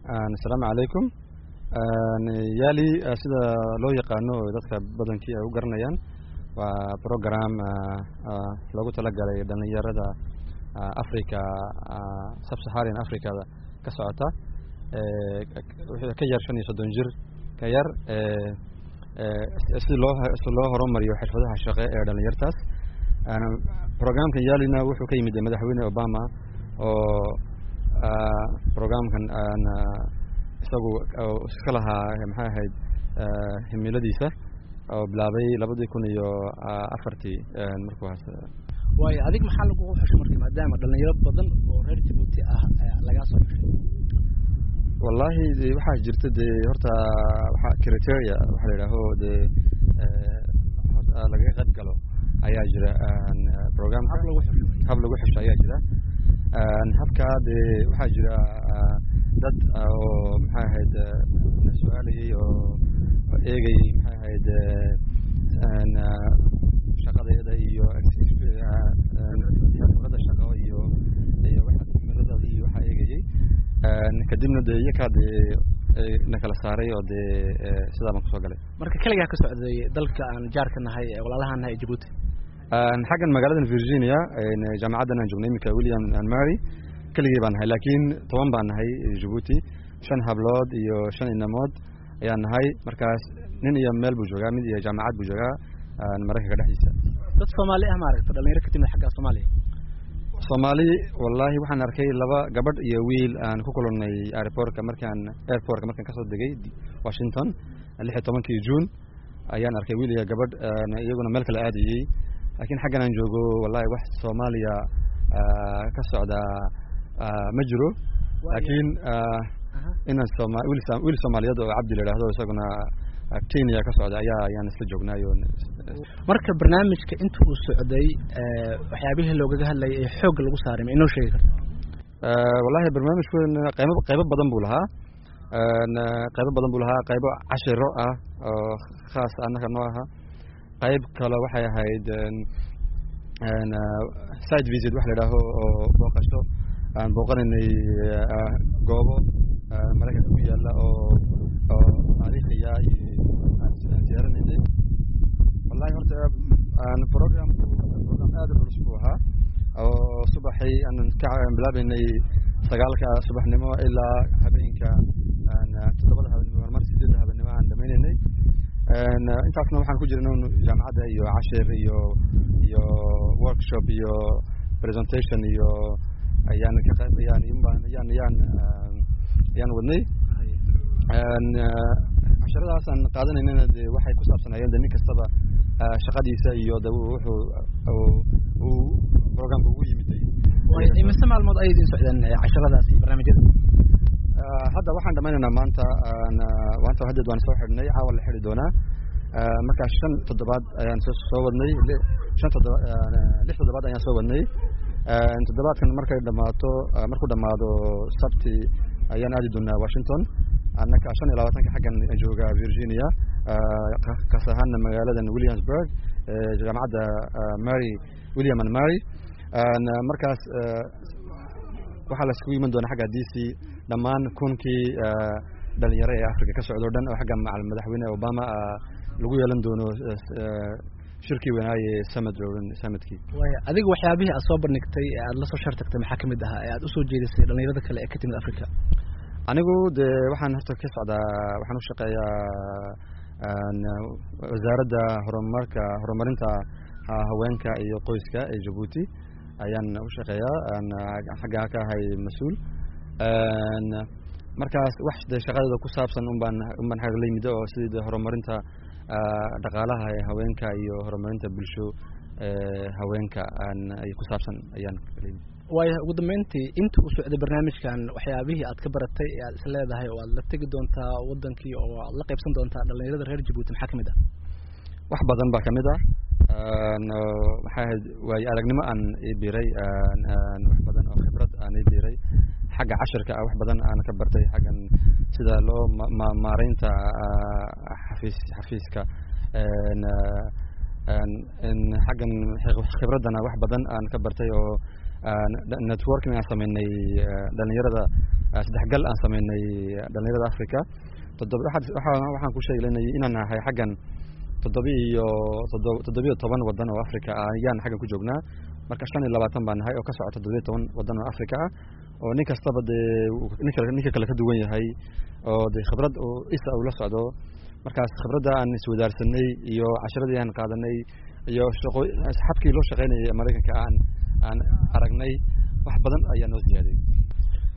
asalaamu calaykum yaali sida loo yaqaano dadka badankii ay u garanayaan waa program loogu talagalay dhalinyarada africa subsaharian africada ka socota ka yar shan iyo soddon jir ka yar si loo si loo horumariyo xirfadaha shaqe ee dhalinyartaas programkan yaalina wuxuu ka yimid madaxweyne obama oo programkan isagu iska lahaa maxay ahayd himiladiisa oo bilaabay labadii kun iyo afartii markuwaas waayo adig maxaa lagugu xusho marka maadaama dhalinyaro badan oo reer jabuuti ah lagaa soo xushay wallahi de waxaa jirta dee horta waxa criteria waxa la yidhaaho dee lagaga qayb galo ayaa jira programka hab lagu xusho ayaa jira habka dee waxaa jira dad oo maxay ahayd na su-aalayay oo eegayay maxay ahayd shaqadeeda iyo khibrada shaqo iyo iyo himiladooda iyo waxaa eegayay kadibna dee iyakaa dee na kala saaray oo dee sidaa baan kusoo galay marka keligaa ka socday dalka aan jaarka nahay ee walaalahaan nahay ee jabuuti xaggan magaaladan virginia jaamacaddan aan joognay iminka william and mary keligii baan nahay laakiin toban baan nahay jabuuti shan hablood iyo shan inamood ayaan nahay markaas nin iyo meel buu joogaa mid iyo jaamacad buu joogaa maraykanka dhexdiisa dad soomaali ah maaragta dhalinyaro ka timid xagga soomaaliya soomaali wallahi waxaan arkay laba gabadh iyo wiil aan ku kulannay airportka markaan airportka markaan kasoo degay washington lix iyo tobankii june ayaan arkay wiil iyo gabadh iyaguna meel kale aadayey laakiin xaggan aan joogo wallahi wax soomaaliya ka socda ma jiro laakiin inaan sooma wiil soomaaliyeed oo cabdi la idhaahdo isaguna kenya ka socda ayaa ayaan isla joognaayo marka barnaamijka inta uu socday waxyaabihii loogaga hadlayay ee xoogga lagu saaray ma inoo sheegi karta wallahi barnaamijkun qaybo qaybo badan buu lahaa qaybo badan buu lahaa qaybo cashiro ah oo khaas annaka noo aha qayb kale waxay ahayd side visit wax la idhaaho oo booqasho aan booqanaynay goobo maraykanka ku yaala oo oo taariikhiya aan siyaaranaynay wallahi horta programku program aad u culus buu ahaa oo subaxay aan ka bilaabaynay sagaalka subaxnimo ilaa habeenka toddobada habeenimo marmar sideedda habeenimo aan dhamaynaynay intaasna waxaan ku jirnay jaamacadda iyo cashir iyo iyo workshop iyo presentation iyo ayaan ka qayb ayaan ayaan ayaan ayaan wadnay casharadaas aan qaadanaynana de waxay ku saabsanayeen de nin kastaba shaqadiisa iyo de wuxuu uu programka ugu yimiday imise maalmood ayay idin socdeen casharadaasi barnaamijyada hadda waxaan dhamaynaynaa maanta maanta haddeed waan soo xidhnay caawa la xidhi doonaa markaa shan toddobaad ayaan soo soo wadnay shan toddoba lix toddobaad ayaan soo wadnay toddobaadkan markay dhamaato markuu dhamaado sabti ayaan aadi doonaa washington annaka shan iyo labaatanka xaggan jooga virginia kaas ahaana magaaladan williamsburg jaamacadda mary william and mary markaas waxaa la iskugu iman doonaa xagga d c dhammaan kunkii dhalinyaro ee africa ka socdo o dhan oo xagga madaxweyne obama lagu yeelan doono shirkii weynaaye samad samadkii waaya adiga waxyaabihii aad soo bandhigtay ee aad la soo shartagtay maxaa kamid ahaa ee aad usoo jeedisay dhalinyarada kale ee ka timid africa anigu dee waxaan horta ka socdaa waxaan u shaqeeyaa wasaaradda horumarka horumarinta haweenka iyo qoyska ee jabuuti ayaan u shaqeeyaa xaggaa ka ahay mas-uul markaas wax de shaqadeeda ku saabsan unbaan unbaan xagga la yimid oo sidii de horumarinta dhaqaalaha ee haweenka iyo horumarinta bulsho haweenka ay ku saabsan ayaan la yimid waayo ugu dambeyntii inta uu socday barnaamijkan waxyaabihii aad ka baratay ee aad is leedahay oo aad la tegi doontaa wadankii oo aad la qaybsan doontaa dhalinyarada reer jabuuti maxaa kamid ah wax badan baa kamid ah maxay ahayd waayo aragnimo aan ii biiray wax badan oo khibrad aan ii biiray xagga cashirka ah wax badan aan ka bartay xaggan sida loo maareynta xafiis xafiiska xaggan khibraddana wax badan aan ka bartay oo networking aan sameynay dhalinyarada saddexgal aan sameynay dhalinyarada africa toddoba waxaan ku sheegaynay inaan nahay xaggan toddoba iyo toddobiyo toban wadan oo africa ah ayaan xaggan ku joognaa marka shan iyo labaatan baan nahay oo ka socota toddobiyo toban wadan oo africa ah oo nin kastaba dee ninka kale ka duwan yahay oo de khibrad isa uu la socdo markaas khibradda aan iswadaarsanay iyo casharadii aan qaadanay iyo shaqo xabkii loo shaqaynayay maraykanka aan aan aragnay wax badan ayaa noo ziyaaday